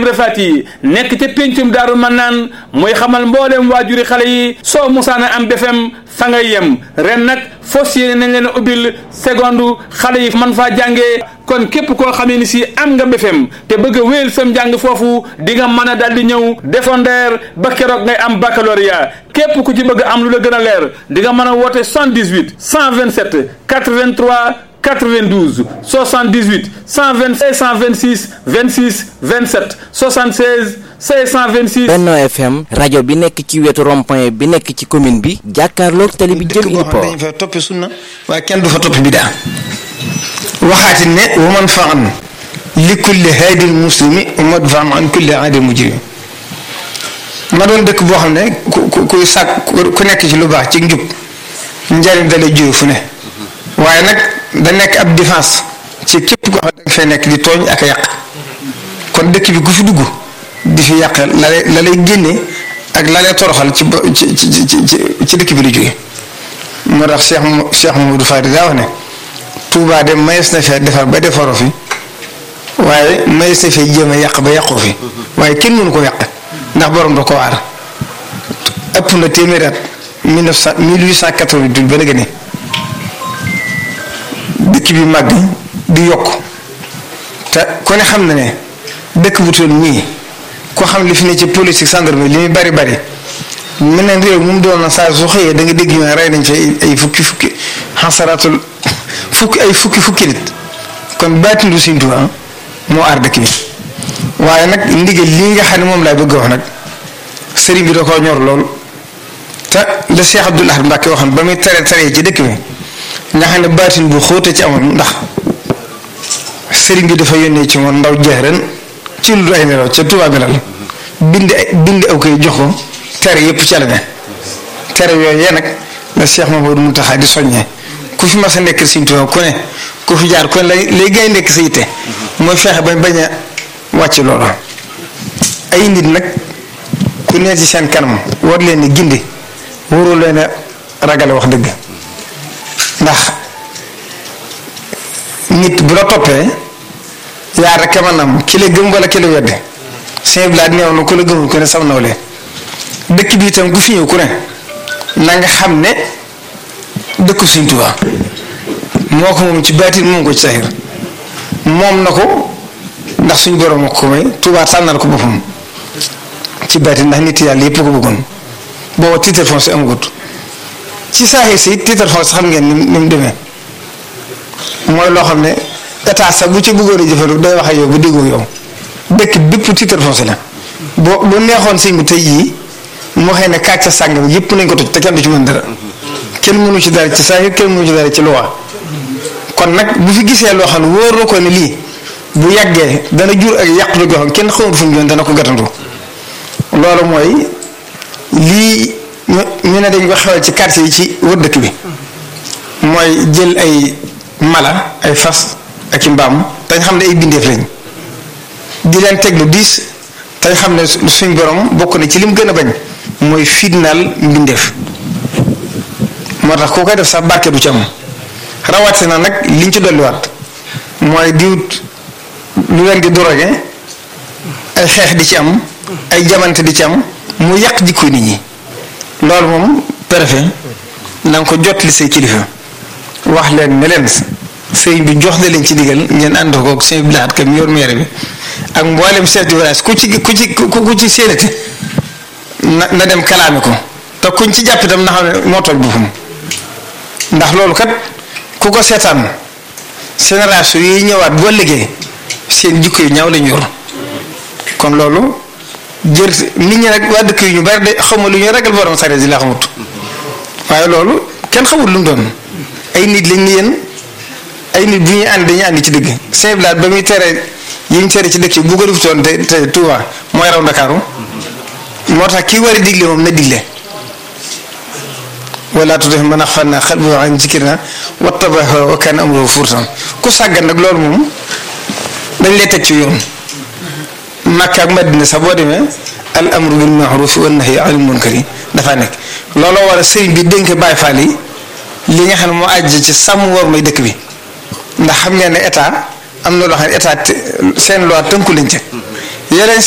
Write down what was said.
Ibra Fati nekk ca péncum daaru man naan mooy xamal mbooleem waajuri xale yi soo musaana am BFEM fa ngay yem ren nag fos yéene nañ leen ubbil seconde xale yi man faa jàngee kon képp koo xamee ni si am nga BFEM te bëgg a wéyal sam njàng foofu di nga mën a daal di ñëw defondeer ba keroog ngay am baccalauréat képp ku ci bëgg am lu la gën a leer di nga mën a woote 78 127 83 92 78 126 126 26 27 76 626. Benno FM rajo bi nekk ci wetu rond-point bi nekk ci commune bi jàkkaarloog tali bi jëm dëkk boo xam ne dañu fa toppi sunna waaye kenn du fa toppi bidaa waxaati ne wa man faan li kulli haadil muslimi wa madfaan an kulli aadil mujrimi ma doon dëkk boo xam ne ku ku kuy sàkk ku nekk ci lu baax ci njub njariñ da lay jóge fu ne waaye nag da nekk ab défense ci képp koo xam ne danga fay nekk di tooñ ak a yàq kon dëkk bi ku fi dugg di fi yàq la lay la lay génne ak la lay toroxal ci ci ci ci ci dëkk bi la jóge moo tax Cheikh Cheikh Mamadou Fadi daa wax ne Touba de mayees na fee defar ba defaroo fi waaye mayees na fee jéem a yàq ba yàqoo fi waaye kenn mënu ko yàq ndax borom da ko waar ëpp na téeméeri at mille neuf cent mille huit cent quatre-vingt-huit ba léegi ne dëkk bi màgg di yokk te ku ne xam na ne dëkk bu toll nii ko xam li fi ne ci politique gendarmerie li muy bari bari meneen réew mu doon na saa su xëyee da nga dégg ñu ne rey nañ fi ay fukki fukki xasaraatul fukki ay fukki fukki nit kon baatindu Sëriñ Tuubaa moo aar dëkk bi waaye nag ndigal lii nga xam ne moom laay bëgg wax nag sëriñ bi da koo ñor lool te la Cheikh Abdoul Ahad Mbacké waxoon ba muy tere tere ci dëkk bi nga xam ne baatin bu xóote ci amoon ndax sëriñ bi dafa yónnee ci moom ndaw jeex ren ci lu ay nelaw ca Tuubaa bi la bind bind aw koy jox ko tere yëpp ci la ne tere yooyu yee nag la Cheikh Mamadou Mountakha di soññee ku fi mas a nekk Sëriñ Tuubaa ku ne ku fi jaar ku ne lay lay gay nekk sa yitte mooy fexe bañ bañ a wàcc loolu ay nit nag ku ne ci seen kanam war leen ni gindi waroo leen a ragale wax dëgg ndax nit bu la toppee yaa rek a mën am ki la gëm wala ki la wedde sëñ bi laa neew na ku la gëmul ku ne sam nawle dëkk bi itam ku fi ñëw ku ne na nga xam ne dëkku Sëriñ Tuubaa moo ko moom ci baatin moom ko ci saxir moom na ko ndax suñu borom ak ko may Tuubaa tànnal ko boppam ci baatin ndax nit yàlla yëpp ko bëggoon booba titre foncier amagut ci saaxir si titre foncier xam ngeen ni ni mu demee mooy loo xam ne état sax bu ci bëggoon a jëfandiku day wax ak yow bu déggoo yow dëkk bépp titre foncier la boo bu neexoon sëñ bi tey jii moo xëy ne kàcc sàngam yëpp nañ ko toj te kenn du ci mën dara kenn mënu ci dara ci saaxir kenn mënu ci dara ci loi kon nag bu fi gisee loo xam ne wóor na ko ne lii bu yàggee dana jur ak yàqu goo xam kenn xamul fu mu joon dana ko gàttandu loolu mooy lii ñu ne dañ ko xewal ci quartier yi ci wër dëkk bi mooy jël ay mala ay fas ak i mbaam dañ xam ne ay bindeef lañ di leen teg lu diis dañ xam ne suñ borom bokk na ci lim gën a bañ mooy fitnaal mbindeef moo tax koo koy def sax barke du ci am rawatina nag liñ ci dolliwaat mooy diwut lu leen di drogué ay xeex di ci am ay jamante di ci am mu yàq jikko nit ñi loolu moom préfet na nga ko jot li say kilifa wax leen ne leen sëriñ bi jox na leen ci digal ngeen ànd ko ak sëñ Blaat kam yor maire bi ak mboolem chef de village ku ci ku ci ku ci séenate na na dem kalaame ko te kuñ ci jàpp itam na xam ne moo tooñ boppam ndax loolu kat ku ko seetaan génération yi ñëwaat boo liggéey seen jikko yu ñaaw lañu yor kon loolu jër nit ñi nag waa dëkk yu ñu bari de xamul lu ñu ragal borom sare di laa xamut waaye loolu kenn xamul lu mu doon ay nit lañ ni yéen ay nit bu ñuy ànd dañuy ànd ci dëgg Saint Blaat ba muy tere yi ñu tere ci dëkk yi bu ko defutoon te te Touba mooy raw Ndakaaru moo tax kii war a digle moom na digle wala tudef man axfalna qalbahu an zikrina wattaba hawa wa kana amruhu furtan ku sàggan nag loolu moom dañ lay teg ci yoon Makka ak Madina sax boo demee al amru bil ma'ruf wa nahyi anil munkari dafa nekk looloo war a sëriñ bi dénk Baay Faal yi li nga xam ne moo àjj ci sàmm war may dëkk bi ndax xam ngeen ne état am na loo xam ne état seen loi tënku lañ ca yeneen